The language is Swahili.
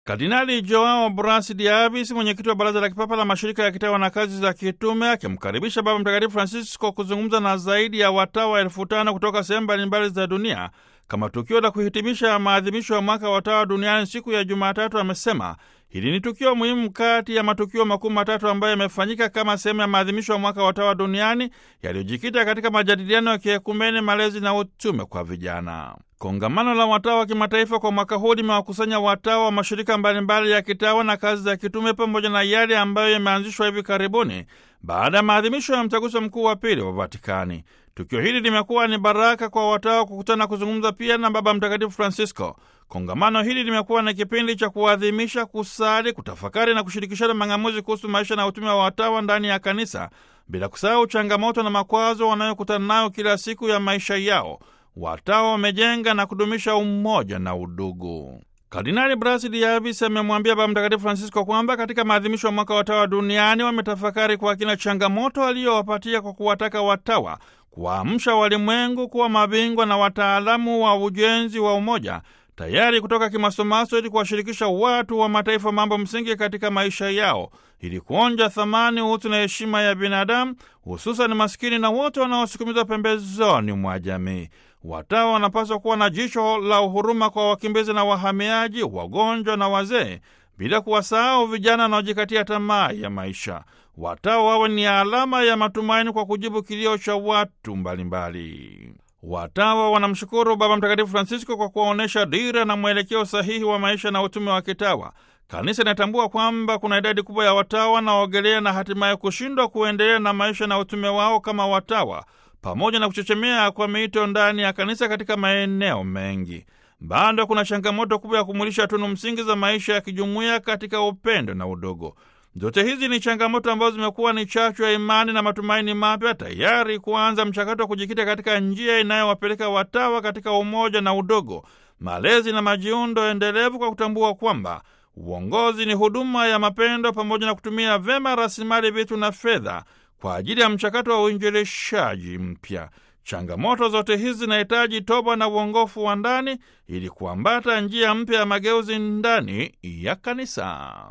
Kardinali Joao Bras de Avis, mwenyekiti wa Baraza la Kipapa la Mashirika ya Kitawa na Kazi za Kitume, akimkaribisha Baba Mtakatifu Francisco kuzungumza na zaidi ya watawa elfu tano kutoka sehemu mbalimbali za dunia kama tukio la kuhitimisha maadhimisho ya mwaka wa watawa duniani siku ya Jumatatu, amesema hili ni tukio muhimu kati ya matukio makuu matatu ambayo yamefanyika kama sehemu ya maadhimisho ya mwaka wa watawa duniani yaliyojikita katika majadiliano ya kiekumene, malezi na utume kwa vijana. Kongamano la watawa wa kimataifa kwa mwaka huu limewakusanya watawa wa mashirika mbalimbali ya kitawa na kazi za kitume pamoja na yale ambayo yameanzishwa hivi karibuni baada ya maadhimisho ya mtaguso mkuu wa pili wa Vatikani. Tukio hili limekuwa ni baraka kwa watawa kukutana kuzungumza pia na Baba Mtakatifu Francisco. Kongamano hili limekuwa ni kipindi cha kuadhimisha, kusali, kutafakari na kushirikishana mang'amuzi kuhusu maisha na utume wa watawa ndani ya kanisa, bila kusahau changamoto na makwazo wanayokutana nayo kila siku ya maisha yao. Watawa wamejenga na kudumisha umoja na udugu. Kardinali Bras de Avis amemwambia Baba Mtakatifu Francisco kwamba katika maadhimisho ya mwaka watawa duniani wametafakari kwa kina changamoto aliyowapatia kwa kuwataka watawa kuwaamsha walimwengu kuwa mabingwa na wataalamu wa ujenzi wa umoja, tayari kutoka kimasomaso ili kuwashirikisha watu wa mataifa mambo msingi katika maisha yao, ili kuonja thamani, utu na heshima ya binadamu, hususan maskini na wote wanaosukumizwa pembezoni mwa jamii. Watawa wanapaswa kuwa na jicho la uhuruma kwa wakimbizi na wahamiaji, wagonjwa na wazee, bila kuwasahau vijana wanaojikatia tamaa ya maisha. Watawa wawe ni alama ya matumaini kwa kujibu kilio cha watu mbalimbali. Watawa wanamshukuru Baba Mtakatifu Francisco kwa kuwaonyesha dira na mwelekeo sahihi wa maisha na utume wa kitawa. Kanisa inatambua kwamba kuna idadi kubwa ya watawa wanaogelea na hatimaye kushindwa kuendelea na maisha na utume wao kama watawa, pamoja na kuchechemea kwa miito ndani ya kanisa katika maeneo mengi. Bado kuna changamoto kubwa ya kumulisha tunu msingi za maisha ya kijumuiya katika upendo na udogo. Zote hizi ni changamoto ambazo zimekuwa ni chachu ya imani na matumaini mapya, tayari kuanza mchakato wa kujikita katika njia inayowapeleka watawa katika umoja na udogo, malezi na majiundo endelevu, kwa kutambua kwamba uongozi ni huduma ya mapendo, pamoja na kutumia vyema rasilimali, vitu na fedha kwa ajili ya mchakato wa uinjilishaji mpya. Changamoto zote hizi zinahitaji toba na uongofu wa ndani ili kuambata njia mpya ya mageuzi ndani ya kanisa.